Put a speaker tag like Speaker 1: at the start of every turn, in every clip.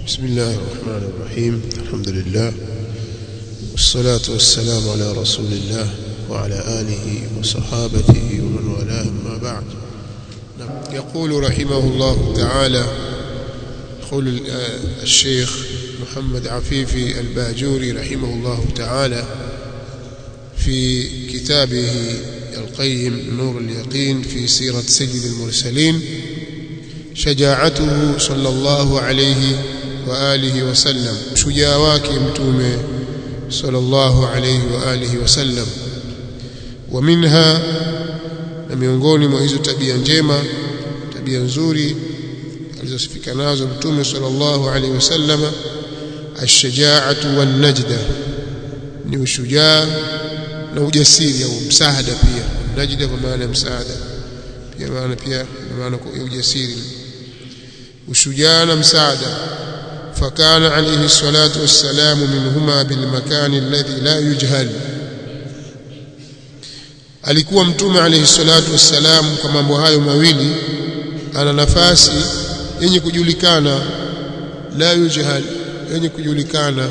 Speaker 1: بسم الله الرحمن الرحيم الحمد لله والصلاة والسلام على رسول الله وعلى آله وصحابته ومن والاه ما بعد يقول رحمه الله تعالى يقول الشيخ محمد عفيفي الباجوري رحمه الله تعالى في كتابه القيم نور اليقين في سيرة سيد المرسلين شجاعته صلى الله عليه وآله وسلم شجاع wake mtume صلى الله عليه وآله وسلم ومنها na miongoni mwa hizo tabia njema tabia nzuri alizosifika nazo mtume sallallahu alaihi wasallam ash-shaja'atu wan-najda ni ushujaa na ujasiri au msaada pia najda kwa maana ya msaada pia maana pia maana ya ujasiri ushujaa na msaada فكان عليه الصلاة والسلام منهما بالمكان الذي لا يجهل alikuwa mtume alayhi salatu wassalam kwa mambo hayo mawili ana nafasi yenye kujulikana la yujhal yenye kujulikana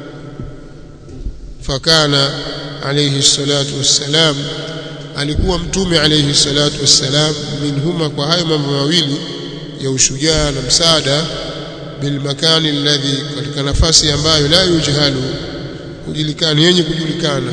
Speaker 1: fakana alayhi salatu wassalam alikuwa mtume alayhi salatu wassalam minhuma kwa hayo mambo mawili ya ushujaa na msaada bilmakani alladhi katika nafasi ambayo la yujhalu hujulikana yenye kujulikana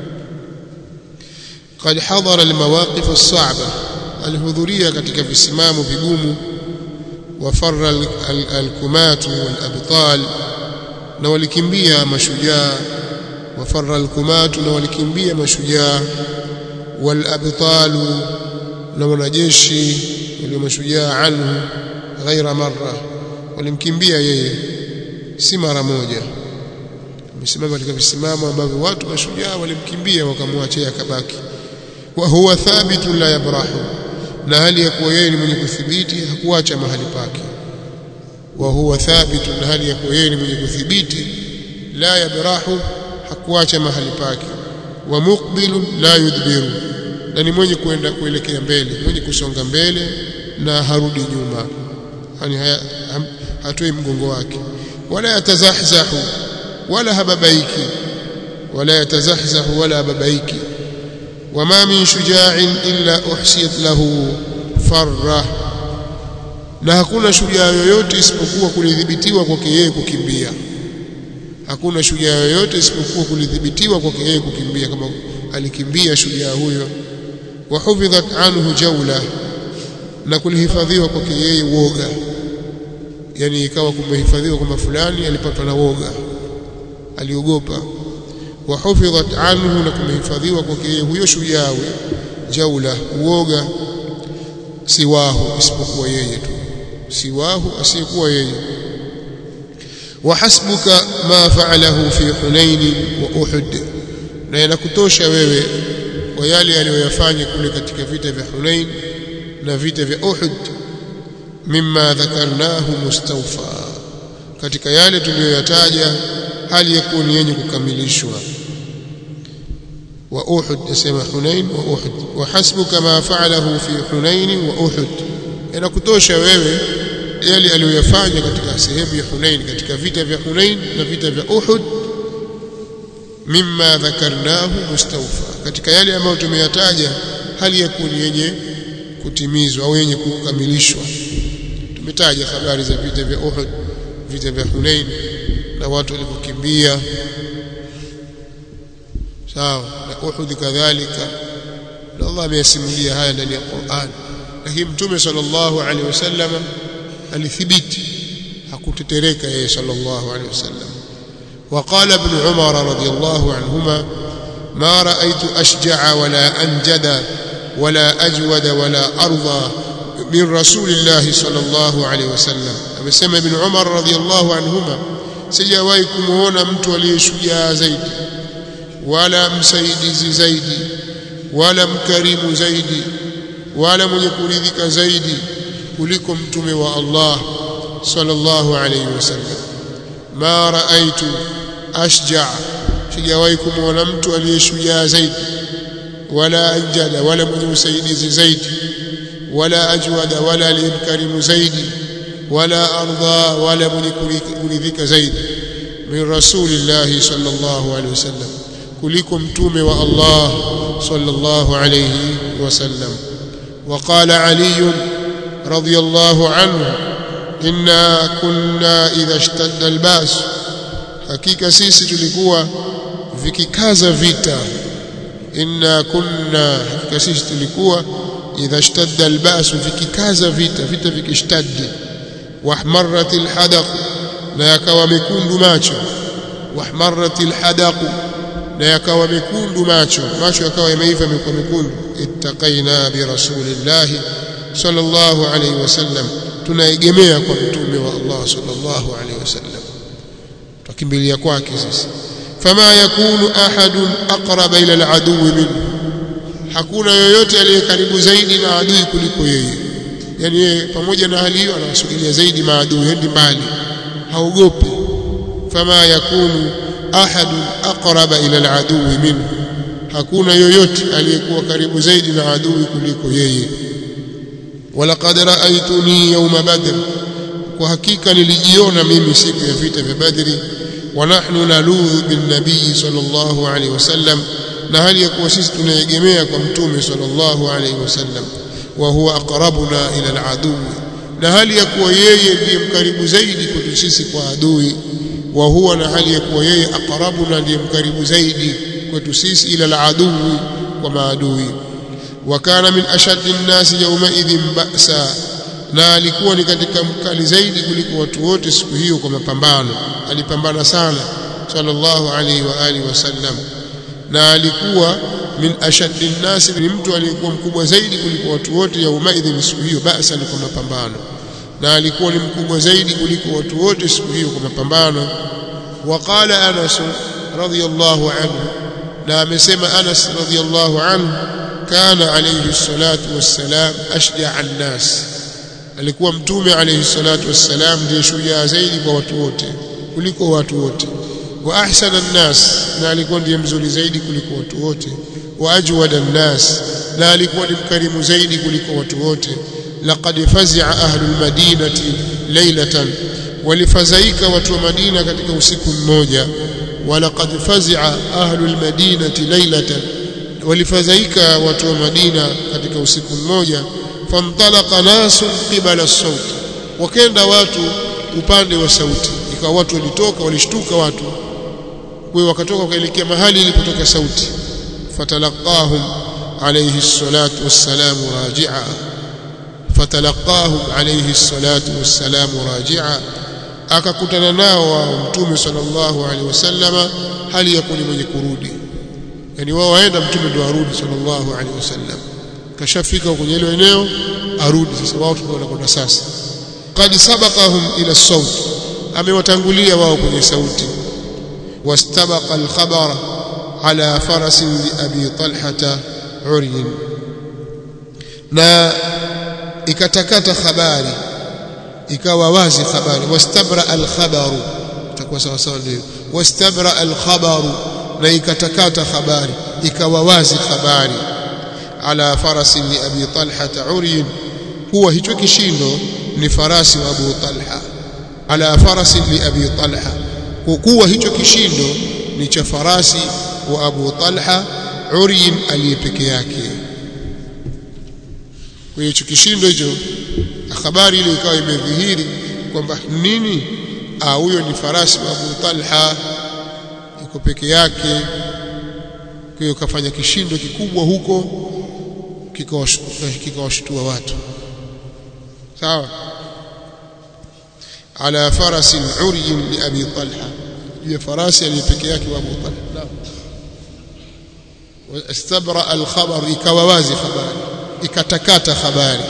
Speaker 1: قد حضر المواقف الصعبة الهذورية katika visimamo vigumu wafarra alkumat walabtal na walikimbia mashujaa wafarra alkumat na walikimbia mashujaa walabtal na wanajeshi walio mashujaa anhu ghaira marra walimkimbia yeye si mara moja amesimama katika visimamo ambavyo watu mashujaa walimkimbia wakamwachia akabaki wa huwa thabitun la yabrahu na hali ya kuwa yeye ni mwenye kuthibiti hakuacha mahali pake wa huwa thabitun na hali ya kuwa yeye ni mwenye kuthibiti la yabrahu hakuacha mahali pake wa muqbilun la yudbiru na ni mwenye kuenda kuelekea mbele mwenye kusonga mbele na harudi nyuma yani hatoi mgongo wake wala yatazahzahu wala hababaiki wala yatazahzahu wala hababaiki وما من شجاع إلا أحسيت له فرة na hakuna shujaa yoyote isipokuwa kulidhibitiwa kwake yeye kukimbia hakuna shujaa yoyote isipokuwa kulidhibitiwa kwake yeye kukimbia kama alikimbia shujaa huyo wa hufidhat anhu jawla na kulihifadhiwa kwake yeye woga yani ikawa kumehifadhiwa kwamba fulani alipatwa na woga aliogopa wahufidhat anhu na kumehifadhiwa kwake huyo shujaa jaula uoga siwahu isipokuwa yeye tu siwahu asiyekuwa yeye wahasbuka ma fa'alahu fi hunain wa uhud na yanakutosha wewe kwa yale aliyoyafanya kule katika vita vya Hunain na vita vya Uhud mimma dhakarnahu mustawfa katika yale tuliyoyataja hali ya kuwa ni yenye kukamilishwa wa Uhud yasema Hunain wa Uhud wa hasbuka ma fa'alahu fi Hunain wa Uhud yanakutosha wewe yale aliyoyafanya katika sehemu ya Hunain katika vita vya Hunain na vita vya Uhud mimma dhakarnahu mustawfa katika yale ambayo tumeyataja hali ya kuwa ni yenye kutimizwa au yenye kukamilishwa tumetaja habari za vita vya Uhud vita vya Hunain na watu walivyokimbia sawa na Uhud kadhalika na Allah ameyasimulia haya ndani ya Qur'an lakini mtume sallallahu alaihi wasallam alithibiti hakutetereka yeye sallallahu alaihi wasallam وقال ابن عمر رضي الله عنهما ما رأيت أشجع ولا أنجد ولا أجود ولا أرضى من رسول الله صلى الله عليه وسلم amesema ibn Umar radhiyallahu anhuma sijawahi kumuona mtu aliyeshujaa zaidi wala msaidizi zaidi wala mkarimu zaidi wala mwenye kuridhika zaidi kuliko mtume wa Allah sallallahu alayhi wasallam ma raaitu ashja sijawahi kumuona mtu aliyeshujaa zaidi wala anjada wala mwenye usaidizi zaidi wala ajwada wala aliyemkarimu zaidi wala arda wala mwenye kuridhika zaidi min rasulillahi sallallahu alaihi wasallam kuliko mtume wa Allah sallallahu alayhi wasallam وقال علي رضي الله عنه إنا كنا إذا اشتد الباس hakika sisi tulikuwa vikikaza vita inna kunna hakika sisi tulikuwa idha ishtadda albasu vikikaza vita vita vikishtaddi wahmarrat alhadaq na yakawa mekundu macho wahmarrat alhadaq na yakawa mekundu macho macho yakawa yameiva yamekuwa mekundu ittaqaina bi rasulillahi sallallahu alayhi wasallam tunaegemea kwa mtume wa Allah sallallahu alayhi wasallam tukimbilia kwake sisi fama yakunu ahadun aqraba ila aladu minhu hakuna yoyote aliye karibu zaidi na adui kuliko yeye yani yeye pamoja na hali hiyo anawasugilia zaidi maadui hendi mbali haogopi fama yakunu ahadun aqraba ila aladu minhu hakuna yoyote aliyekuwa karibu zaidi na adui kuliko yeye walaqad ra'aytuni yawma badr kwa hakika nilijiona mimi siku ya vita vya badri wa nahnu naludhu bin nabii sallallahu alaihi wasallam na hali ya kuwa sisi tunaegemea kwa mtume sallallahu alaihi wasallam wa huwa aqrabuna ila aladu na hali ya kuwa yeye ndiye mkaribu zaidi kwetu sisi kwa adui wa huwa na hali ya kuwa yeye aqrabuna ndiye mkaribu zaidi kwetu sisi ila aladui kwa maadui wa kana min ashaddi nnasi yawmaidhin ba'sa na alikuwa ni katika mkali zaidi kuliko watu wote siku hiyo kwa mapambano alipambana sana sallallahu alaihi wa alihi wasallam na alikuwa min ashaddi nnasi ni mtu aliyekuwa mkubwa zaidi kuliko watu wote yaumaidhin siku hiyo ba'sa ni kwa mapambano na alikuwa ni mkubwa zaidi kuliko watu wote siku hiyo kwa mapambano waqala anas radiyallahu anhu na amesema Anas radhiyallahu anhu kana alayhi salatu wassalam ashja'a an-nas alikuwa mtume alayhi salatu wassalam ndiye shujaa zaidi kwa watu wote kuliko watu wote wa ahsana an-nas na alikuwa ndiye mzuri zaidi kuliko watu wote wa ajwada an-nas na alikuwa ni mkarimu zaidi kuliko watu wote laqad fazi'a ahlul madinati laylatan walifadhaika watu wa Madina katika usiku mmoja ولقد فزع أهل المدينة ليلة ولفزعك watu wa Madina katika usiku mmoja famtalaqa nasu qibala as-saut wakenda watu upande wa sauti ikawa watu walitoka walishtuka watu kwa wakatoka wakaelekea mahali ilipotoka sauti fatalaqahum alayhi salatu wassalamu raji'a fatalaqahum alayhi salatu wassalamu raji'a akakutana nao wa mtume sallallahu alaihi wasallama hali ya kuni mwenye kurudi yani wao waenda mtume ndo arudi sallallahu alaihi wasallam kashafika kwenye hilo eneo arudi sasa wao tunakwenda sasa qad sabaqahum ila sawt amewatangulia wao kwenye sauti wastabaqa al-khabara ala farasin li abi talhata uryin na ikatakata habari ikawa wazi habari wastabra al-khabaru itakuwa sawa sawa ndio wastabra al-khabaru na ikatakata habari ikawa wazi habari ala farasi li abi talha uryin huwa hicho kishindo ni farasi wa abu talha ala farasi li abi talha kuwa hicho kishindo ni cha farasi wa abu talha uryin aliyepeke yake kwa hiyo kishindo hicho habari ile ikawa imedhihiri kwamba nini ah huyo ni farasi wa Abu Talha yuko peke yake kwa hiyo kafanya kishindo kikubwa huko kikawashtua watu sawa ala farasin uryin li abi talha juu ya farasi aliyepeke yake wa Abu Talha naam wastabra al-khabar ikawa wazi habari ikatakata habari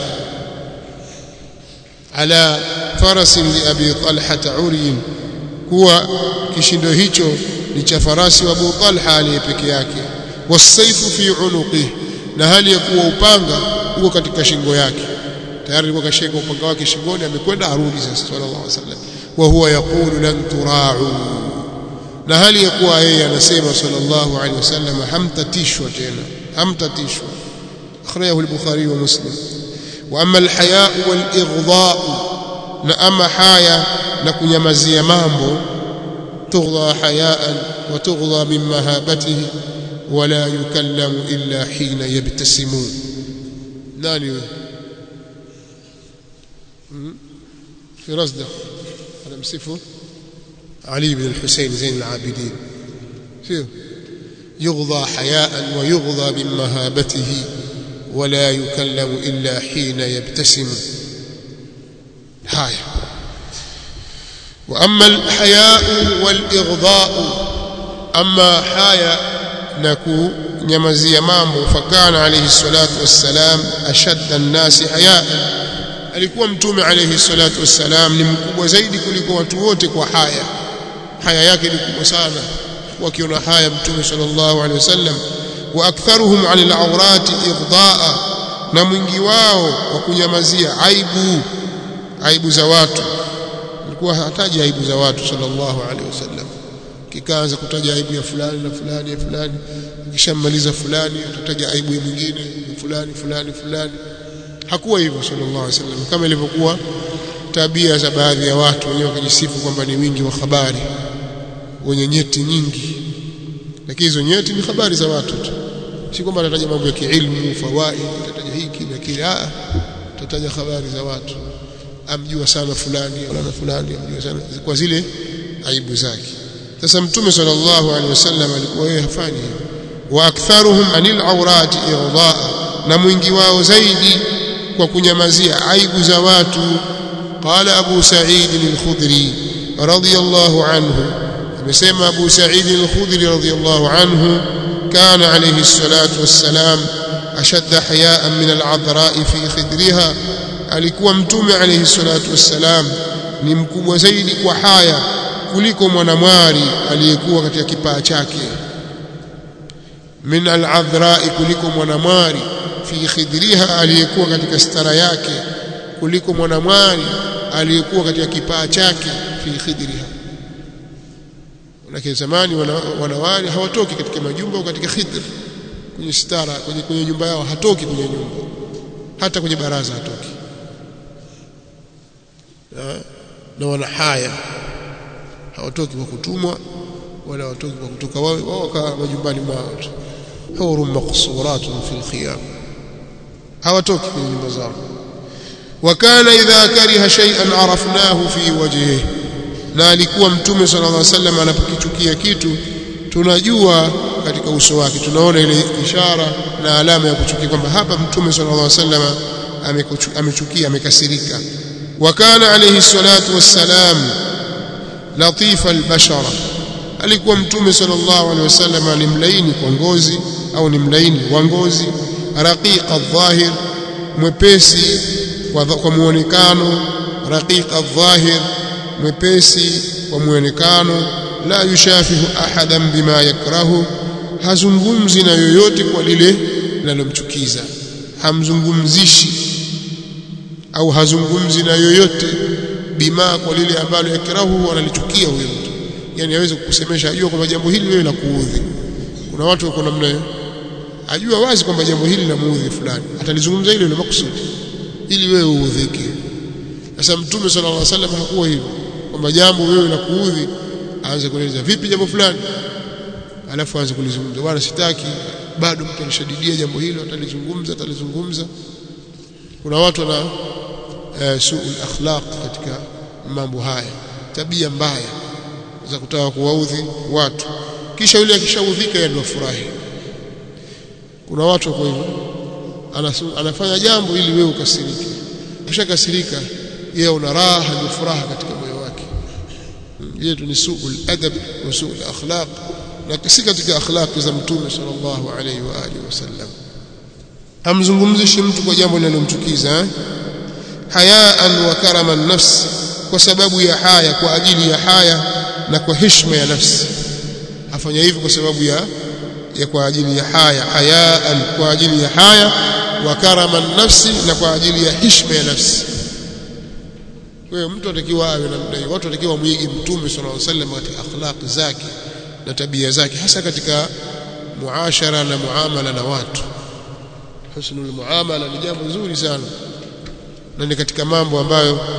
Speaker 1: ala farasin li abi talha uryin kuwa kishindo hicho ni cha farasi wa Abu Talha aliye peke yake wasaifu fi unuqi na hali ya kuwa upanga uko katika shingo yake tayari alikuwa kashika upanga wake shingoni amekwenda arudi sasa sallallahu alaihi wasallam wa huwa yaqulu lan tura'u na hali ya kuwa yeye anasema sallallahu alaihi wasallam hamtatishwa tena hamtatishwa akhrajahu al-bukhari wa muslim wa amma al-haya wal-ighdha na ama haya na kunyamazia mambo tughdha hayaan wa tughdha min mahabatihi wala yukallamu illa hina yabtasimu nani wewe في رصده أنا مصفه علي بن الحسين زين العابدين فيه يغضى حياء ويغضى من مهابته ولا يكلم إلا حين يبتسم هاي وأما الحياء والإغضاء أما حياء نكو nyamazia mambo fakana alayhi salatu wassalam ashadda an-nasi hayaan alikuwa mtume alayhi salatu wassalam ni mkubwa zaidi kuliko watu wote kwa haya haya yake ni kubwa sana wakiona haya mtume sallallahu alayhi wasallam wa aktharuhum 'ala al-awrati igdaa na mwingi wao wa kunyamazia aibu aibu za watu alikuwa hataji aibu za watu sallallahu alayhi wasallam kikaanza kutaja aibu ya fulani na fulani ya fulani kishamaliza fulani utataja aibu ya mwingine fulani fulani fulani hakuwa hivyo sallallahu alaihi wasallam kama ilivyokuwa tabia za baadhi ya watu wenyewe wakijisifu kwamba ni wingi wa habari wenye nyeti nyingi lakini hizo nyeti ni habari za watu tu si kwamba atataja mambo ya kiilmu fawaid atataja hiki na kile a atataja habari za watu amjua sana fulani wala fulani amjua sana kwa zile aibu zake sasa mtume sallallahu alaihi wasallam alikuwa yeye hafanyi hivyo wa aktharuhum anil awrati irdaa na mwingi wao zaidi kwa kunyamazia aibu za watu qala abu sa'id al-khudri radiyallahu anhu amesema abu sa'id al-khudri radiyallahu anhu kana alayhi salatu wassalam ashadda hayaan min al-adra' fi khidriha alikuwa mtume alayhi salatu wassalam ni mkubwa zaidi kwa haya kuliko mwanamwari aliyekuwa katika kipaa chake min al-adhra'i kuliko mwanamwari fi khidriha aliyekuwa katika stara yake kuliko mwanamwari aliyekuwa katika kipaa chake fi khidriha lakini zamani wanawali hawatoki katika majumba au katika khidr kwenye stara kwenye, kwenye nyumba yao hatoki kwenye nyumba hata kwenye baraza hatoki na wana haya hawatoki kwa kutumwa wala hawatoki kwa kutoka wao wao wakaa majumbani mwao tu huru maqsuratun fil khiyam hawatoki kwenye nyumba zao wakana idha kariha shay'an arafnahu fi wajhihi na alikuwa mtume sallallahu alaihi wasallam anapokichukia kitu tunajua katika uso wake tunaona ile ishara na alama ya kuchukia kwamba hapa mtume sallallahu alaihi wasallam amechukia amekasirika wakana alayhi salatu wassalam latifa albashara alikuwa mtume sallallahu alaihi wasallam ni mlaini kwa ngozi au ni mlaini wa ngozi raqiqa dhahir mwepesi kwa, kwa muonekano raqiqa dhahir mwepesi kwa muonekano la yushafihu ahadan bima yakrahu hazungumzi na yoyote kwa lile linalomchukiza hamzungumzishi au hazungumzi na yoyote bima kwa lile ambalo yakrahu analichukia huyo mtu yani aweze kukusemesha ajua kwamba jambo hili wewe la kuudhi kuna watu wako namna hiyo ajua wazi kwamba jambo hili la muudhi fulani atalizungumza ile ile makusudi ili wewe uudhike sasa mtume sallallahu alaihi wasallam hakuwa hivyo kwamba jambo wewe la kuudhi aanze kueleza vipi jambo fulani alafu aanze kulizungumza bwana sitaki bado mtu anashadidia jambo hilo atalizungumza atalizungumza kuna watu wana uh, suul akhlaq katika mambo haya tabia mbaya za kutaka kuwaudhi watu kisha yule akishaudhika yeye ndio furahi kuna watu kwa hivyo anafanya jambo ili wewe ukasirike ukishakasirika yeye una raha na furaha katika moyo wake yetu ni suul adab wa suul akhlaq na si katika akhlaq za mtume sallallahu alayhi wa alihi wasallam hamzungumzishi mtu kwa jambo linalomchukiza hayaan wa karama nafsi kwa sababu ya haya kwa ajili ya haya na kwa heshima ya nafsi afanya hivyo kwa sababu ya ya kwa ajili ya haya hayaan kwa ajili ya haya wa karama nafsi na kwa ajili ya heshima ya nafsi kwa hiyo mtu atakiwa awe namna hiyo watu watakiwa muige mtume sallallahu alaihi wasallam katika akhlaq zake na tabia zake hasa katika muashara na muamala na watu husnul muamala ni jambo zuri sana na ni katika mambo ambayo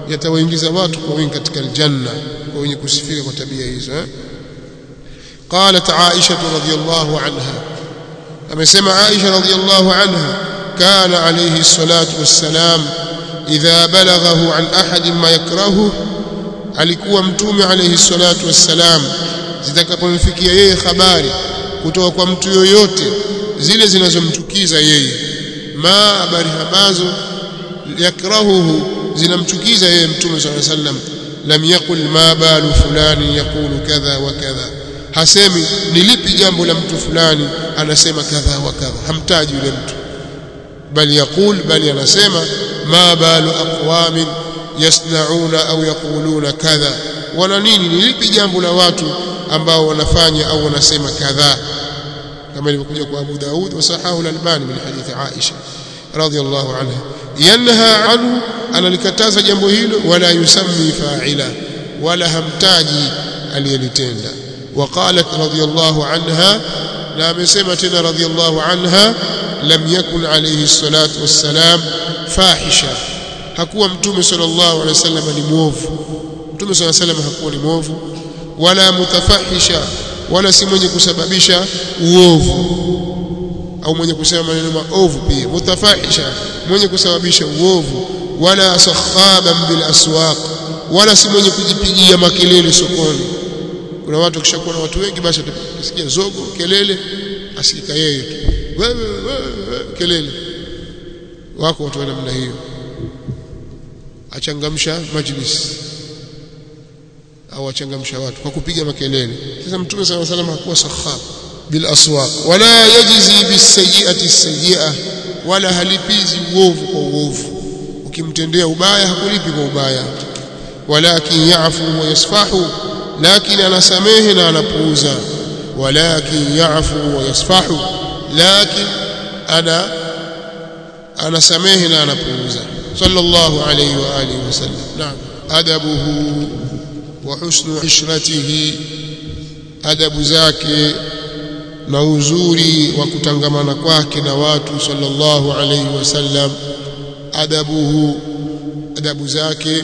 Speaker 1: yatawaingiza watu kwa wingi katika aljanna kwa wenye kusifika kwa tabia hizo eh? قالت عائشة رضي الله عنها amesema Aisha radhiallahu anha kana alayhi salatu wassalam idha balaghahu an ahadin ma yakrahu alikuwa mtume alayhi salatu wassalam zitakapomfikia yeye habari kutoka kwa mtu yoyote zile zinazomchukiza yeye ma habari ambazo yakrahuhu zinamchukiza yeye mtume sallallahu alayhi wasallam lam yaqul ma balu fulani yaqulu kadha wa kadha hasemi ni lipi jambo la mtu fulani anasema kadha wa kadha hamtaji yule mtu bali yaqul bali anasema ma balu aqwamin yasnauna au yaquluna kadha wana nini ni lipi jambo la watu ambao wanafanya au wanasema kadha kama ilivyokuja kwa Abu Daud wa sahahu al-Albani min hadithi Aisha radhiyallahu anha yanha anhu analikataza jambo hilo wala yusammi fa'ila wala hamtaji aliyelitenda وقالت رضي الله عنها لا مسمة رضي الله عنها لم يكن عليه الصلاة والسلام فاحشا hakuwa mtume sallallahu alaihi wasallam ni muovu mtume sallallahu alaihi wasallam hakuwa ni muovu wala mutafahisha wala si mwenye kusababisha uovu au mwenye kusema maneno maovu pia mutafahisha mwenye kusababisha uovu wala sakhaban bil aswaq wala si mwenye kujipigia makelele sokoni kuna watu kishakuwa na watu wengi basi atasikia zogo kelele asikika yeye tu wewe wewe kelele wako watu wa namna hiyo achangamsha majlis au achangamsha watu kwa kupiga makelele sasa mtume صلى الله عليه وسلم hakuwa sakhab bil aswaq wala yajzi bis sayyi'ati sayyi'a wala halipizi uovu kwa uovu ukimtendea ubaya hakulipi kwa ubaya walakin ya'fu wa yasfahu lakini anasamehe na anapuuza walakin ya'fu wa yasfahu lakin ana anasamehe na anapuuza sallallahu alayhi wa alihi wasallam naam adabuhu wa husnu ishratihi adabu zake na uzuri wa kutangamana kwake na watu sallallahu alayhi wasallam adabuhu adabu zake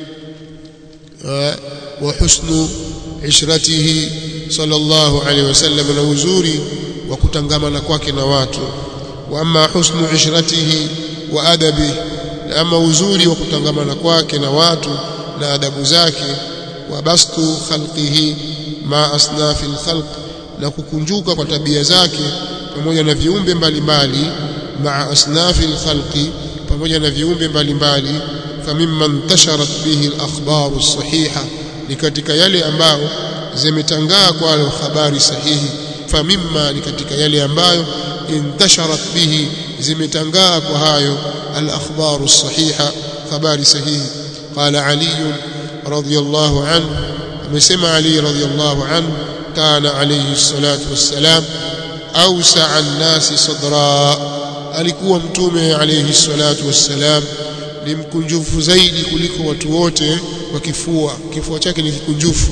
Speaker 1: wa husnu ishratihi sallallahu alayhi wasallam na uzuri wa kutangamana kwake na watu wa amma husnu ishratihi wa adabi ama uzuri wa kutangamana kwake na watu na adabu zake wa bastu khalqihi ma asnafi alkhalq na kukunjuka kwa tabia zake pamoja na viumbe mbalimbali ma asnafi alkhalqi pamoja na viumbe mbalimbali famimman tasharat bihi alakhbar as-sahiha ni katika yale ambayo zimetangaa kwa habari sahihi famimma ni katika yale ambayo intasharat bihi zimetangaa kwa hayo al-akhbar as-sahiha habari sahihi qala ali radiyallahu anhu amesema ali radiyallahu anhu kana alayhi salatu wassalam awsa'a an-nasi sadra alikuwa mtume alayhi salatu wassalam ni mkunjufu zaidi kuliko watu wote kwa kifua kifua chake ni kikunjufu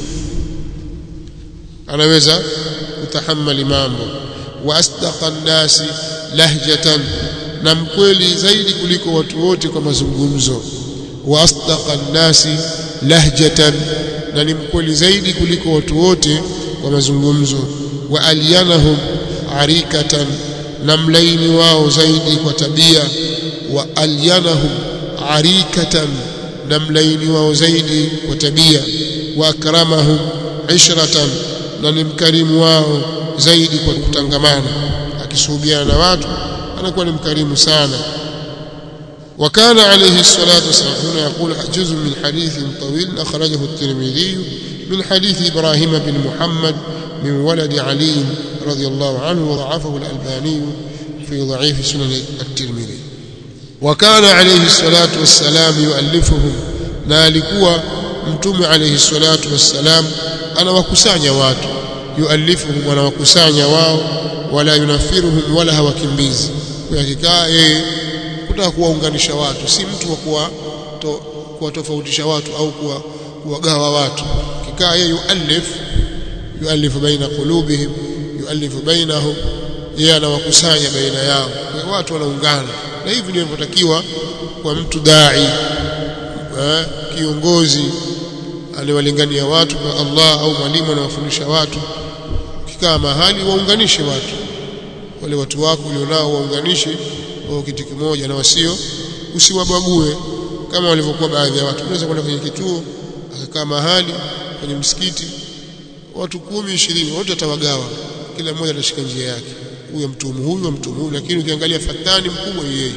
Speaker 1: anaweza kutahammali mambo wa asdaqa an-nasi lahjatan na mkweli zaidi kuliko watu wote kwa mazungumzo wa asdaqa an-nasi lahjatan na ni mkweli zaidi kuliko watu wote kwa mazungumzo wa alyanahum arikatan na mlaini wao zaidi kwa tabia wa alyanahum arikatan na mlaini wao zaidi kwa tabia wa akramahum ishratan na ni mkarimu wao zaidi kwa kutangamana akisuhubiana na watu anakuwa ni mkarimu sana وكان عليه الصلاة والسلام هنا يقول جزء من حديث طويل أخرجه الترمذي من حديث إبراهيم بن محمد من ولد علي رضي الله عنه وضعفه الألباني في ضعيف سنن الترمذي وكان عليه الصلاة والسلام يؤلفهم نالكوا mtume alayhi salatu wassalam anawakusanya watu yualifuhum anawakusanya wao wala yunafiruhum wala hawakimbizi kwa hakika yeye kutaka kuwaunganisha watu si mtu wa kuwa to, kuwatofautisha watu au kuwa kuwagawa watu kikaa yeye yualif yualifu baina qulubihim yualifu bainahum yeye anawakusanya baina yao kwa watu wanaungana na hivi ndivyo inavyotakiwa kwa mtu dai kiongozi aliwalingania watu kwa Allah au mwalimu anawafundisha watu ukikaa mahali waunganishe watu wale watu wako ulionao waunganishe wao kitu kimoja na wasio usiwabague kama walivyokuwa baadhi ya watu unaweza kwenda kwenye kituo akakaa mahali kwenye msikiti watu kumi ishirini wote atawagawa kila mmoja atashika njia yake huyo mtumu huyu mtumu huyu lakini ukiangalia fatani mkubwa yeye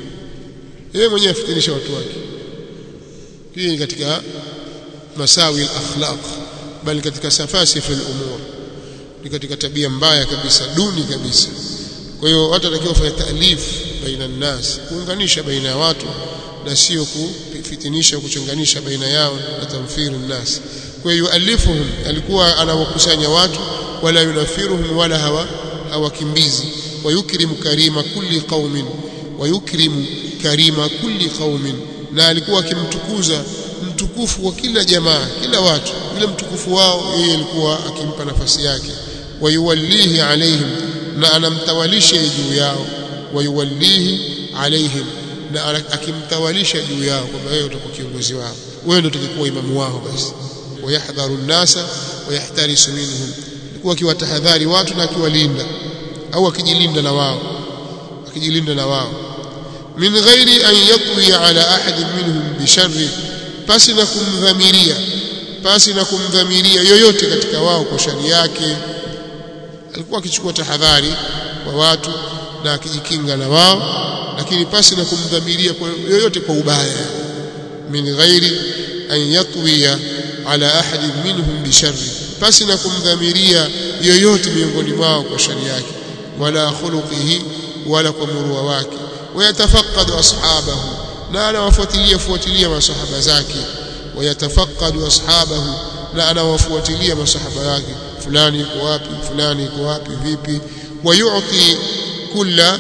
Speaker 1: yeye mwenyewe afitinisha watu wake hii ni katika masawi al-akhlaq bali katika safasif al-umur ni katika tabia mbaya kabisa duni kabisa kwa hiyo watu watakiwa kufanya taalif baina nas kuunganisha baina ya watu na sio kufitinisha kuchonganisha baina yao na tamfiru nas kwa hiyo alifuhum alikuwa anawakusanya watu wala yunafiruhum wala hawa hawakimbizi wayukrimu karima kulli qaumin wayukrimu karima kulli qaumin na alikuwa akimtukuza mtukufu wa kila jamaa kila watu yule mtukufu wao yeye alikuwa akimpa nafasi yake wayuwallihi alaihim na anamtawalisha juu yao wayuwallihi alaihim na akimtawalisha juu yao kwamba wewe utakuwa kiongozi wao wewe ndio utakuwa imamu wao basi wayahdharu nnasa wayahtarisu minhum alikuwa akiwatahadhari watu na akiwalinda au akijilinda na wao akijilinda na wao min ghairi an yatwi ala ahadin minhum bisharri pasi na kumdhamiria pasi na kumdhamiria yoyote katika wao kwa shari yake alikuwa akichukua tahadhari kwa watu na akijikinga na wao lakini pasi na kumdhamiria kwa yoyote kwa ubaya min ghairi an yatwiya ala ahadin minhum bisharri pasi na kumdhamiria yoyote miongoni mwao kwa shari yake wala khuluqihi wala kwa murua wake wayatafaqadu ashabahu na anawafuatilia fuatilia masahaba zake wayatafaqadu ashabahu na anawafuatilia masahaba wake fulani yuko wapi fulani yuko wapi vipi wayuti kulla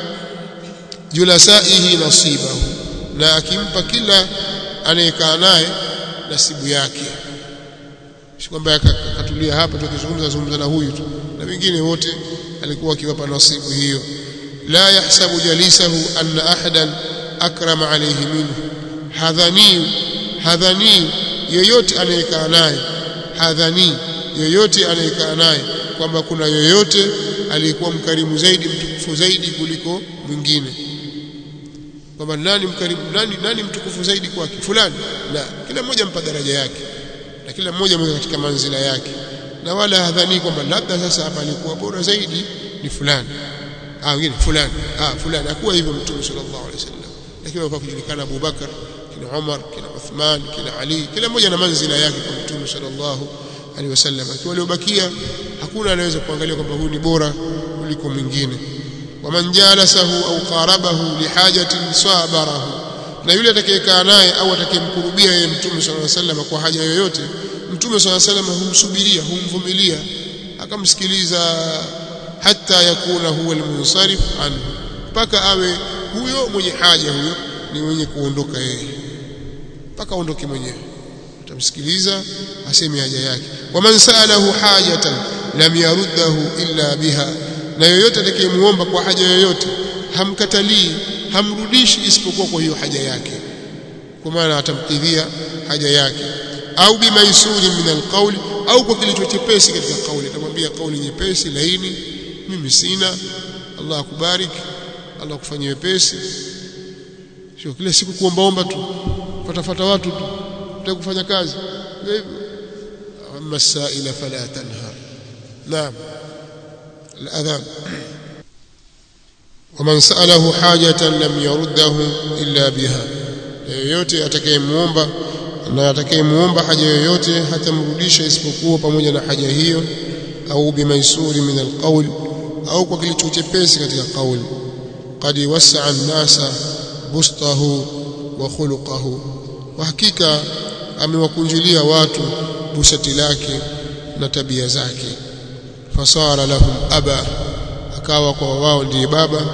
Speaker 1: julasaihi nasibahu na akimpa kila anayekaa naye nasibu yake si kwamba akatulia hapa tukizungumza zungumza na huyu tu na wengine wote alikuwa akiwapa nasibu hiyo la yahsabu jalisahu anna ahadan akrama alayhi minhu hadhani hadhani yoyote anayekaa naye hadhani yoyote anayekaa naye kwamba kuna yoyote aliyekuwa mkarimu zaidi mtukufu zaidi kuliko mwingine kwamba nani mkarimu nani nani mtukufu zaidi kwake fulani la kila mmoja mpa daraja yake na kila mmoja mweka katika manzila yake na wala hadhani kwamba labda sasa hapa alikuwa bora zaidi ni fulani ah wengine fulani ah fulani hakuwa hivyo mtume sallallahu alaihi wasallam lakini kwa kujulikana Abu Bakar kina Umar kina Uthman kina Ali kila mmoja na manzila yake kwa mtume sallallahu alaihi wasallam akiwa waliobakia hakuna anaweza kuangalia kwamba huyu ni bora kuliko mwingine waman jalasahu au qarabahu lihajatin sabarahu na yule atakayekaa naye au atakayemkurubia yeye mtume sallallahu alaihi wasallam kwa haja yoyote mtume sallallahu alaihi wasallam humsubiria humvumilia akamsikiliza hata yakuna huwa almunsarif anhu mpaka awe huyo mwenye haja huyo ni mwenye kuondoka yeye mpaka aondoke mwenyewe utamsikiliza aseme haja yake waman saalahu hajatan lam yaruddahu illa biha na yoyote atakayemuomba kwa haja yoyote hamkatalii hamrudishi isipokuwa kwa hiyo haja yake kwa maana atamkidhia haja yake au bimaisuri min alqawli au kwa kilicho chepesi katika kauli atamwambia kauli nyepesi laini mimi sina Allah akubariki Allah akufanyie wepesi sio kila siku kuombaomba tu fatafata watu tu utaka kufanya kazi hivyo amma saila fala tanhar naam الاذان ومن ساله حاجه لم يرده الا بها yoyote atakayemuomba na atakayemuomba haja yoyote hatamrudisha isipokuwa pamoja na haja hiyo au bimaisuri min alqawl au kwa kilicho chepesi katika kauli qad wasaa an-nasa bustahu wa khuluquhu wa hakika amewakunjulia watu busati lake na tabia zake fasara lahum aba akawa kwa wao ndiye baba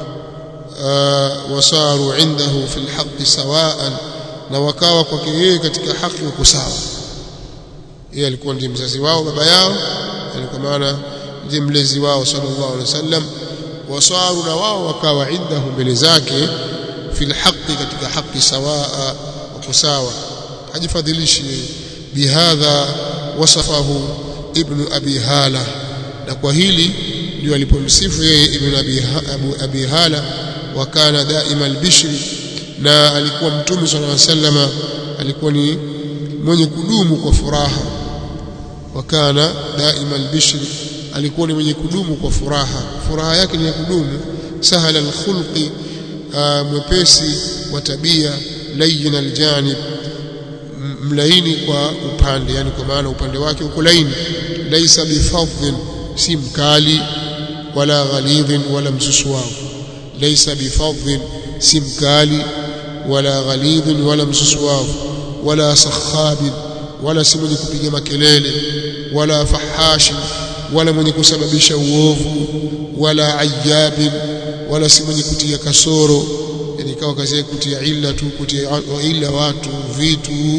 Speaker 1: wasaru indahu fil haqqi sawaan na wakawa kwake yeye katika haki wako sawa yeye alikuwa ndiye mzazi wao baba yao alikuwa maana ndiye mlezi wao sallallahu alaihi wasallam wasaru na wao wakawa indahu mbele zake fil haqqi katika haki sawaa wako sawa hajifadhilishi bihadha wasafahu ibn abi hala na kwa hili ndio alipomsifu yeye ibn abi abu abi hala wa kana daima albishri na alikuwa mtume sallallahu alaihi wasallama alikuwa ni mwenye kudumu kwa furaha wa kana daima albishri alikuwa ni mwenye kudumu kwa furaha furaha yake ni ya kudumu sahala alkhulqi mwepesi wa tabia layin aljanib mlaini kwa upande yani kwa maana upande wake uko laini laisa bifadhin si mkali wala ghalidhin wala msusuavu laisa bifadhin si mkali wala ghalidhin wala msusuavu wala sakhabin wala si mwenye kupiga makelele wala fahashi wala mwenye kusababisha uovu wala ayabin wala si mwenye kutia kasoro yani ikawa kazi yake kutia illa tu kutia illa watu vitu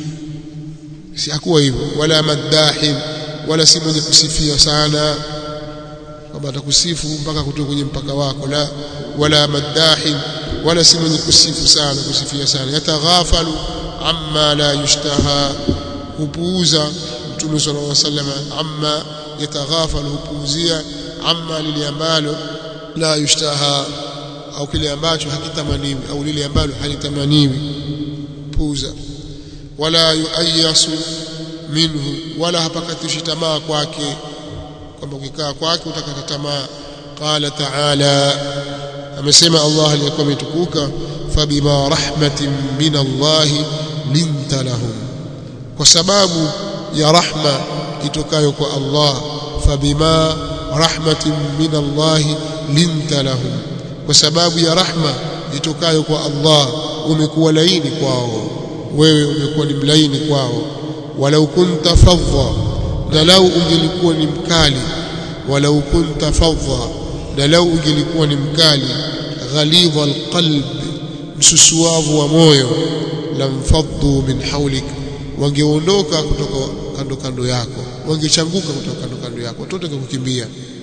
Speaker 1: si hakuwa hivyo wala madahin wala si mwenye kusifia sana kwamba atakusifu mpaka kutoka kwenye mpaka wako la wala madahin wala si mwenye kusifu sana kusifia sana yataghafalu amma la yushtaha hupuuza mtume sallallahu alaihi wasallam amma yataghafalu hupuuzia amma lile ambalo la yushtaha au kile ambacho hakitamaniwi au lile ambalo halitamaniwi puuza wala yuayasu minhu wala hapakatishi tamaa kwake kwamba ukikaa kwake utakata tamaa qala ta'ala amesema Allah aliyekuwa ametukuka fabima rahmatin min Allah linta lahum kwa sababu ya rahma itokayo kwa Allah fabima rahmatin min Allah linta lahum kwa sababu ya rahma itokayo kwa Allah umekuwa laini kwao wewe umekuwa ni mlaini kwao walau kunta fadha na lau ungelikuwa ni mkali walau kunta fadha na lau ungelikuwa ni mkali ghalidha alqalb msusuavu wa moyo lamfaddu min hawlik wangeondoka kutoka kando kando yako wangechanguka kutoka kando kando yako watoto kukimbia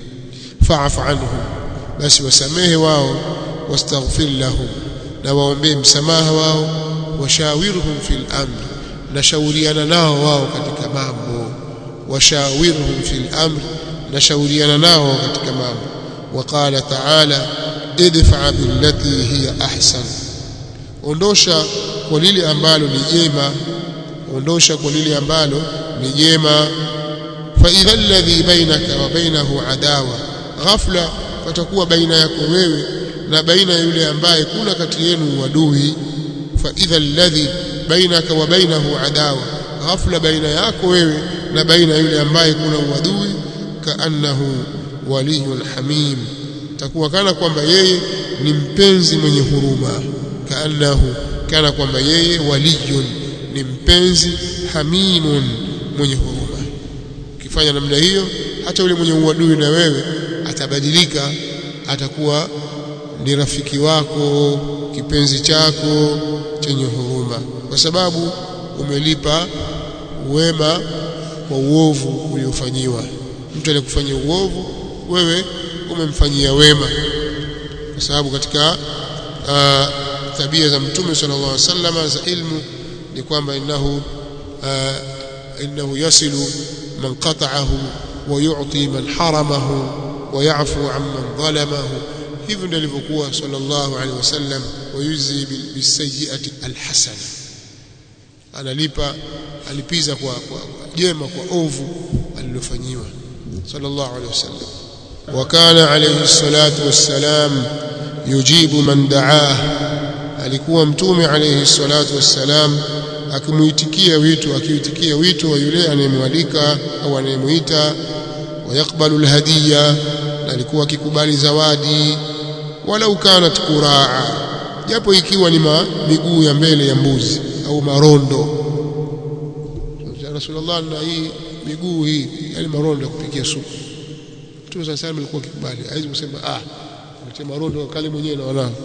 Speaker 1: fa'fu anhum basi wasamehe wao wastaghfir lahum na waombee msamaha wao washawirhum fil amr na shauriana nao wao katika mambo washawirhum fil amr na shauriana nao katika mambo waqala ta'ala idfa billati hiya ahsan ondosha kwa lile ambalo ni jema ondosha kwa lile ambalo ni jema fa idha alladhi bainaka wa bainahu adawa ghafla patakuwa baina yako wewe na baina ya yule ambaye kuna kati yenu uadui fa idha alladhi bainaka wa bainahu adawa ghafla baina yako wewe na baina ya yule ambaye kuna uadui kaannahu waliyun hamim takuwa kana kwamba yeye ni mpenzi mwenye huruma kaannahu kana kwamba yeye waliyun ni mpenzi hamimun mwenye huruma ukifanya namna hiyo hata yule mwenye uadui na wewe atabadilika atakuwa ni rafiki wako kipenzi chako chenye huruma kwa sababu umelipa wema kwa uovu uliofanyiwa mtu aliyekufanyia uovu wewe umemfanyia wema kwa sababu katika uh, tabia za mtume sallallahu alaihi wasallam za ilmu ni kwamba innahu uh, innahu yasilu man qata'ahu wa yu'ti man haramahu wa ya'fu amman zalamahu hivyo ndivyo alivyokuwa sallallahu alaihi wasallam wayuzi bisayyi'ati alhasana analipa alipiza kwa, kwa jema kwa ovu alilofanyiwa sallallahu alaihi wasallam وكان عليه الصلاة والسلام يجيب من دعاه alikuwa mtume alayhi salatu wassalam akimuitikia wito akiitikia wito wa yule anayemwalika au anayemuita wayakbalu alhadiya na alikuwa akikubali zawadi walau kanat kuraa japo ikiwa ni miguu ya mbele ya mbuzi au marondo ya rasulullah na hii miguu hii yani marondo ya kupikia supu Mtume صلى الله عليه alikuwa akikubali haizi kusema ah mtie marondo kali mwenyewe na wanao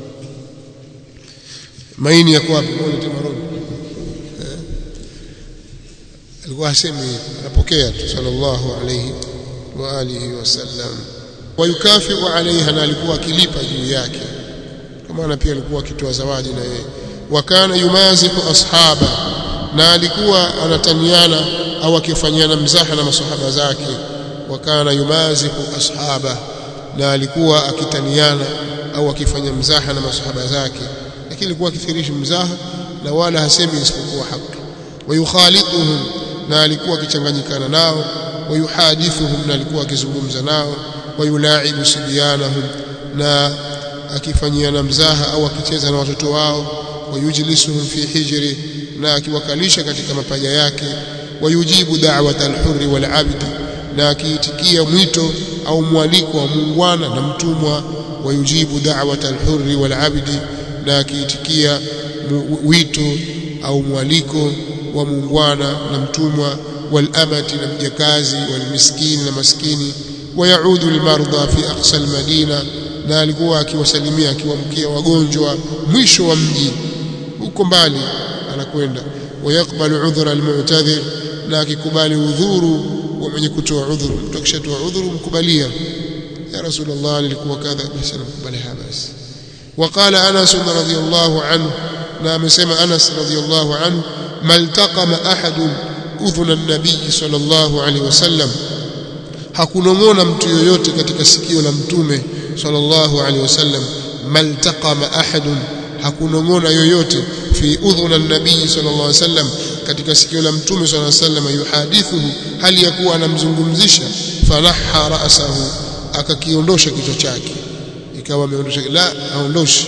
Speaker 1: maini yako wapi mbona mtie marondo eh? alikuwa hasemi anapokea tu sallallahu alayhi wa alihi wasallam wayukafiu alaiha na alikuwa akilipa juu yake kama na pia alikuwa akitoa zawadi na yeye wakana yumazihu ashaba na alikuwa anataniana au akifanyana mzaha na masahaba zake wakana yumazihu ashaba na alikuwa akitaniana au akifanya mzaha na masahaba zake lakini alikuwa akithirishi mzaha na wala hasemi isipokuwa haki wayukhalituhum na alikuwa akichanganyikana nao wayuhadithuhum na alikuwa akizungumza nao wayulaibu sibyanahum na akifanyiana mzaha au akicheza na watoto wao wayujlisuhum fi hijri na akiwakalisha katika mapaja yake wayujibu da'wata al-hurri wal-'abdi na akiitikia mwito au mwaliko wa muungwana na mtumwa wayujibu da'wata al-hurri wal-'abdi na akiitikia wito au mwaliko wa muungwana na mtumwa wal-amati na mjakazi wal-miskini na maskini wayaudu al-marda fi aqsa al-madina na alikuwa akiwasalimia akiwamkia wagonjwa mwisho wa mji huko mbali anakwenda wayakbalu udhra almu'tadhir na akikubali udhuru wa mwenye kutoa udhuru mtu akishatoa udhuru mkubalia ya rasulullah nilikuwa kadha basi namkubalia basi وقال انس رضي الله عنه na amesema Anas radhiyallahu anhu maltaqama ahadun udhuna an-nabiy sallallahu alaihi wasallam hakunong'ona mtu yoyote katika sikio la mtume sallallahu alaihi wasallam maltaqama ahadun hakunong'ona yoyote fi udhuna an-nabiy sallallahu alaihi wasallam katika sikio la mtume sallallahu alaihi wasallam yuhadithuhu hali ya kuwa anamzungumzisha fanaha ra'sahu akakiondosha kichwa chake ikawa ameondosha la aondoshi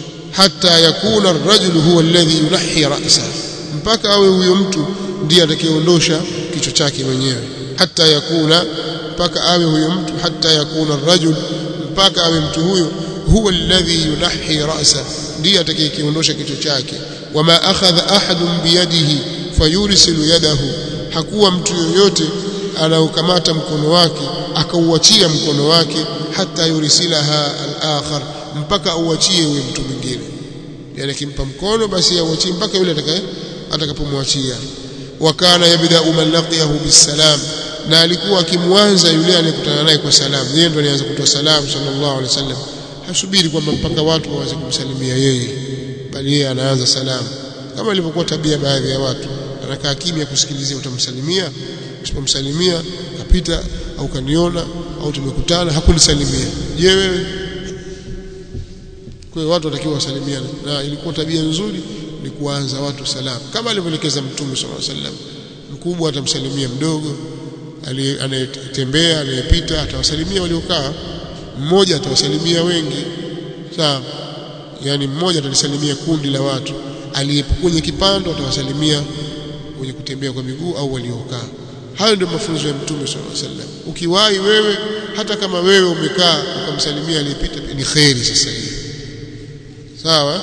Speaker 1: hata yakuna ar-rajulu huwa alladhi yunahi ra'sa mpaka awe huyo mtu ndiye atakayeondosha kichwa chake mwenyewe hata yakuna mpaka awe huyo mtu hata yakuna ar-rajul mpaka awe mtu huyo huwa alladhi yunahi ra'sa ndiye atakayekiondosha kichwa chake wama akhadha ahadun biyadihi fayursilu yadahu hakuwa mtu yoyote anaokamata mkono wake akauachia mkono wake hata yursilaha al-akhar mpaka auachie huyo mtu mwingine yani akimpa mkono basi auachie mpaka yule atakaye atakapomwachia wakana yabda'u man laqiyahu bisalam na alikuwa akimwanza yule anayekutana naye kwa salamu yeye ndo alianza kutoa salamu sallallahu alaihi wasallam hasubiri kwamba mpaka watu waanze kumsalimia yeye bali yeye anaanza salamu kama ilivyokuwa tabia baadhi ya watu anakaa kimya kusikilizia utamsalimia usipomsalimia kapita au kaniona au tumekutana hakunisalimia je wewe kwa hiyo watu watakiwa wasalimiane na ilikuwa tabia nzuri ni kuanza watu salamu kama alivyoelekeza mtume sallallahu alaihi wasallam mkubwa atamsalimia mdogo anayetembea anayepita atawasalimia waliokaa mmoja atawasalimia wengi sawa yani mmoja atalisalimia kundi la watu aliyepo kwenye kipando atawasalimia wenye kutembea kwa miguu au waliokaa hayo ndio mafunzo ya mtume sallallahu alaihi wasallam ukiwahi wewe hata kama wewe umekaa ukamsalimia aliyepita ni khairi sasa hivi sawa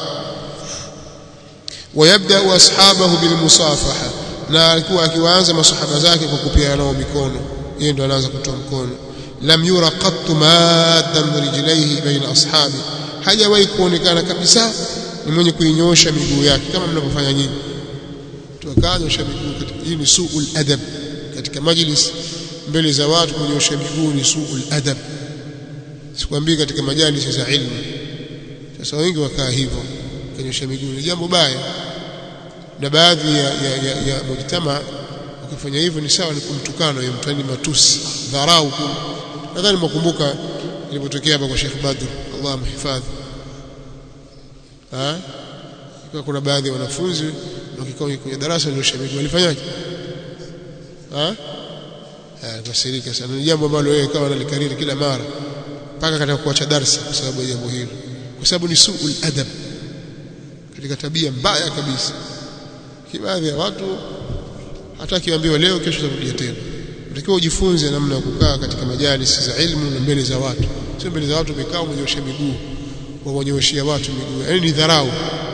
Speaker 1: wayabda ashabahu bilmusafaha na alikuwa akiwaanza masahaba zake kwa kupiana nao mikono yeye ndo anaanza kutoa mkono lam yura qattu maddan rijlaihi baina ashabi hajawahi kuonekana kabisa ni mwenye kuinyosha miguu yake kama mnavyofanya nyinyi tukanyosha miguu hii ni suul adab katika majlis mbele za watu kunyosha miguu ni suul adab sikwambii katika majalisi za ilmu sasa wengi wakaa hivyo kunyosha miguu ni jambo baya na baadhi ya, ya, ya, ya mujtama ukifanya hivyo ni sawa ni kumtukana ya mtani matusi dharau nadhani mkumbuka ilipotokea hapa kwa Sheikh Badr Allah amhifadhi ah kwa kuna baadhi ya wanafunzi wakikaa kwenye darasa waliosha miguu walifanyaje ah kasirika sana ni jambo ambalo wewe kama unalikariri kila mara mpaka katika kuacha darasa kwa sababu ya jambo hilo kwa sababu ni suul adab katika tabia mbaya kabisa baadhi ya watu hata kiambiwa leo kesho utarudia tena unatakiwa ujifunze namna ya kukaa katika majalisi za ilmu na mbele za watu sio mbele za watu umekaa umenyosha miguu wanyoshia watu miguu yani ni dharau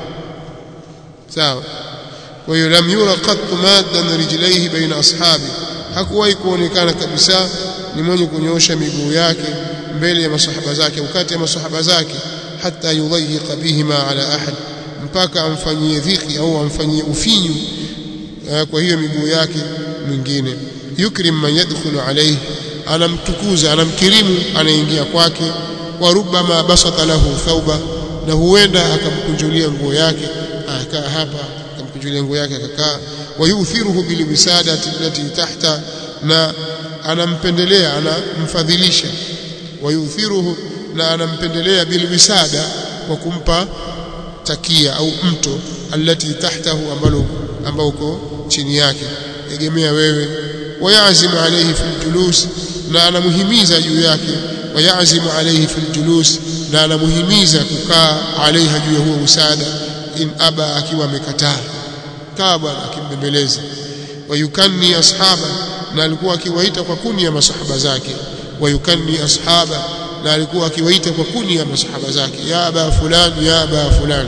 Speaker 1: sawa kwa hiyo lam yura qattu maddan rijlaihi baina ashabi hakuwahi kuonekana kabisa ni mwenye kunyosha miguu yake mbele ya masahaba zake au kati ya masahaba zake hata yudayyiqa bihima ala ahad mpaka amfanyie dhiki au amfanyie ufinyu kwa hiyo miguu yake mwingine yukrim man yadkhulu alayhi anamtukuza anamkirimu anaingia kwake wa rubbama basata lahu thauba na huenda akamkunjulia nguo yake akaa hapa akakunjulia nguo yake akakaa wayuthiruhu bilwisadati allati tahta na anampendelea anamfadhilisha wayuthiruhu na anampendelea bilwisada kwa kumpa takia au mto allati tahtahu ambalo ambao uko chini yake egemea wewe wayazimu alayhi fil julus na anamuhimiza juu yake wayazimu alayhi fil julus na anamuhimiza kukaa alaiha juu ya huo usada in aba akiwa amekataa kaa bwana akimbembeleza wayukanni ashaba na alikuwa akiwaita kwa kuni ya masahaba zake wayukanni ashaba na alikuwa akiwaita kwa kuni ya masahaba zake ya aba fulani ya aba fulani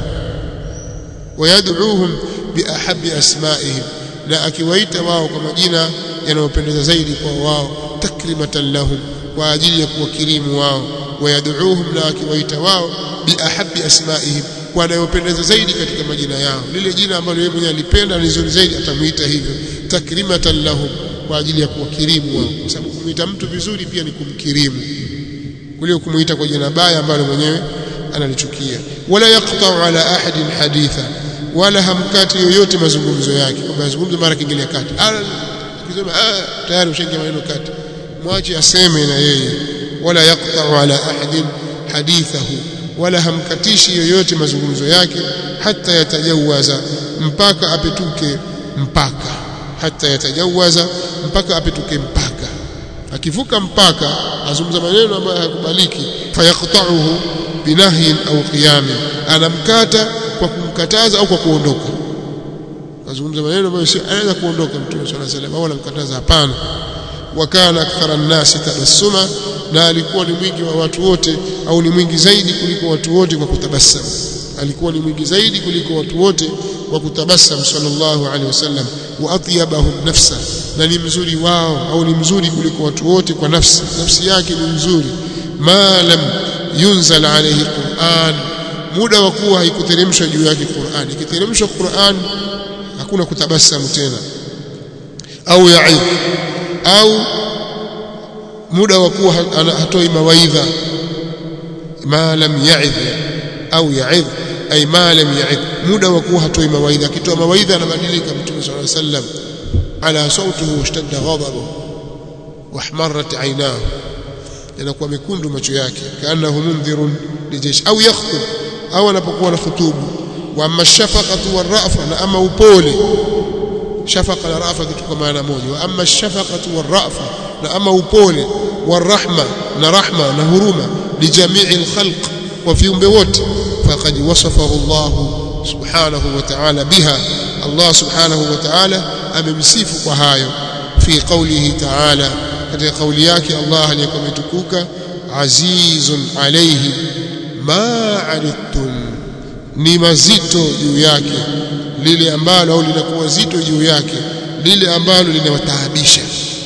Speaker 1: wayad'uuhum biahabbi asma'ihim na akiwaita wao kwa majina yanayopendeza zaidi kwa wao takrimatan lahum kwa ajili ya kuwakirimu wao wayad'uuhum na akiwaita wao biahabbi asma'ihim kwa anayopendeza zaidi katika majina yao lile jina ambalo yeye mwenyewe alipenda ni zuri zaidi atamuita hivyo takrimatan lahum kwa ajili ya kuwakirimu wao kwa sababu kumuita mtu vizuri pia ni kumkirimu kuliko kumuita kwa jina baya ambalo mwenyewe analichukia wala yaqta'u ala ahadin haditha wala hamkati yoyote mazungumzo yake kwamba mazungumzo mara kingilia kati akisema ah tayari ushaingia maneno kati mwache aseme na yeye wala yaqta'u ala ahadin hadithahu wala hamkatishi yoyote mazungumzo yake hata yatajawaza mpaka apetuke mpaka hata yatajawaza mpaka apetuke mpaka akivuka mpaka azungumza maneno ambayo hayakubaliki fayaqta'uhu binahyin au qiyamin anamkata kwa kumkataza au kwa kuondoka azungumza maneno ambayo si anaweza kuondoka mtume swalla salam au anamkataza hapana wakana akthara nnasi tabassuma na alikuwa ni mwingi wa watu wote au ni mwingi zaidi kuliko watu wote kwa kutabasamu alikuwa ni mwingi zaidi kuliko watu wote kwa kutabasamu sallallahu alaihi wasallam wa atyabahum nafsa na ni mzuri wao au ni mzuri kuliko watu wote kwa nafsi nafsi yake ni mzuri ma lam yunzal alayhi Qur'an muda wa kuwa haikuteremshwa juu yake Qur'an ikiteremshwa Qur'an hakuna kutabasamu tena au yaib au muda wa kuwa hatoi mawaidha ma lam ya'idh au ya'idh ay ma lam ya'idh muda wa kuwa hatoi mawaidha akitoa mawaidha anabadilika mtume sallallahu alayhi wasallam ala sautuhu ishtadda ghadabuhu wahmarrat aynahu yanakuwa mekundu macho yake kaanahu mundhirun lijeshi au yakhutub au anapokuwa na khutubu wa amma shafaqatu warrafa na ama upole shafaqa na rafa kitu kwa maana moja wa amma shafaqatu warrafa na ama upole warahma na rahma na huruma lijamii alkhalq wa viumbe wote faqad wasafahu Allah subhanahu wa ta'ala biha Allah subhanahu wa ta'ala amemsifu kwa hayo fi qawlihi ta'ala katika kauli yake Allah aliyekuwa ametukuka azizun alayhi ma anittum ni mazito juu yake lile ambalo au linakuwa zito juu yake lile ambalo linawataabisha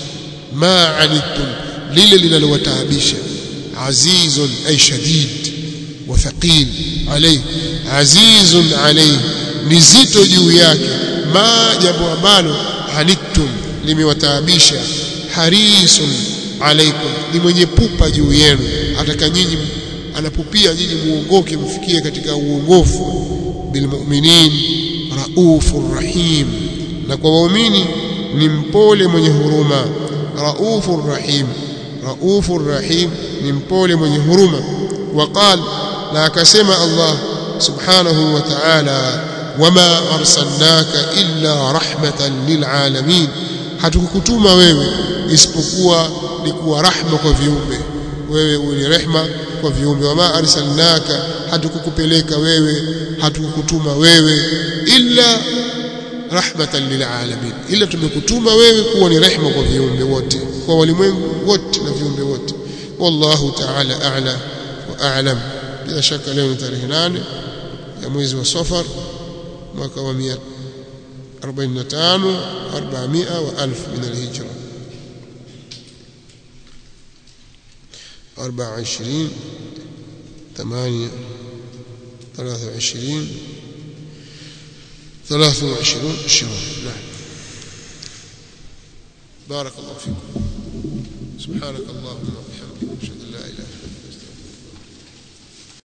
Speaker 1: ma anittum lile linalowataabisha azizun ay shadid wa thaqil alayhi azizun alayhi ni zito juu yake ma jambo ambalo anittum limewataabisha harisun alaikum ni mwenye pupa juu yenu ataka nyinyi anapupia nyinyi muongoke mfikie katika uongofu bilmu'minin raufur rahim na kwa waumini ni mpole mwenye huruma raufur rahim raufur rahim ni mpole mwenye huruma waqal na akasema Allah subhanahu wa ta'ala wama arsalnaka illa rahmatan lilalamin hatukukutuma wewe isipokuwa ni kuwa rahma kwa viumbe wewe ni rehma kwa viumbe wama arsalnaka hatukukupeleka wewe hatukukutuma wewe illa rahmatan lilalamin illa tumekutuma wewe kuwa ni rehma kwa viumbe wote kwa walimwengu wote na viumbe wote wallahu ta'ala a'la wa a'lam bila shaka leo ni tarehe 8 ya mwezi wa Safar mwaka wa 145 400 wa 1000 min al-hijra 24 8 23 23 شهر نعم بارك الله فيكم سبحانك اللهم وبحمدك اشهد ان لا اله الا